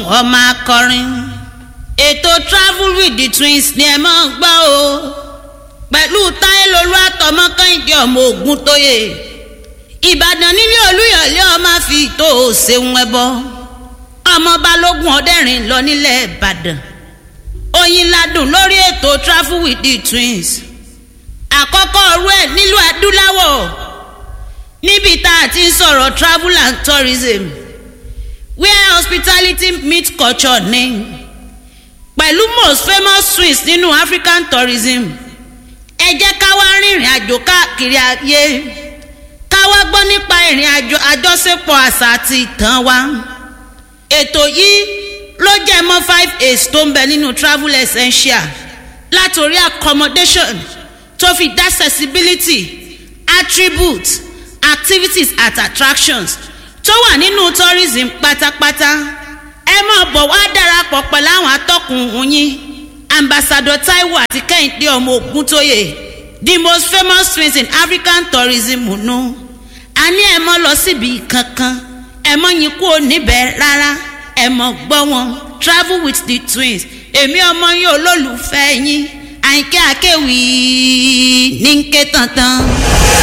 ọmọ akọrin ètò travel with the twins ni ẹ máa ń gbọ́ o pẹ̀lú táyélolú àtọmọ kẹ́hìndé ọmọ ogun tóye ìbàdàn nílé olúyọ̀lé ọmọ fi tó o ṣeun ẹbọ ọmọ balógun ọdẹrin lọ nílẹ̀ ìbàdàn oyin ladùn lórí ètò travel with the twins àkọ́kọ́ ọ̀rú ẹ̀ nílùú adúláwọ̀ níbi tá a ti ń sọ̀rọ̀ travel and tourism where hospitality meet culture ní pẹ̀lú most famous twins nínú african tourism ẹ jẹ́ ká wá rìnrìn àjò káàkiri ayé ká wá gbọ́ nípa ìrìn àjò àjọṣepọ̀ àṣà àti ìtàn wa ètò yìí ló jẹ́ mọ́ five aids tó ń bẹ nínú travel essential látòrí accommodation tó fi dá accessibility attributes activities at attractions tó wà nínú tourism pátápátá ẹ máa bọ̀ wá darapọ̀ pẹ̀lú àwọn atọ́kùn yín ambassador taiwo àti kẹ́hìndé ọmọ ògúntóyè the most famous twins in african tourism nù a ní ẹ mọ́ lọ síbi kankan ẹ mọ́ yín kú níbẹ̀ rárá ẹ mọ́ gbọ́ wọn travel with the twins èmi ọmọ yín olólùfẹ́ yín àyìnkẹ́ àkẹ́wì ní ń ké tantan.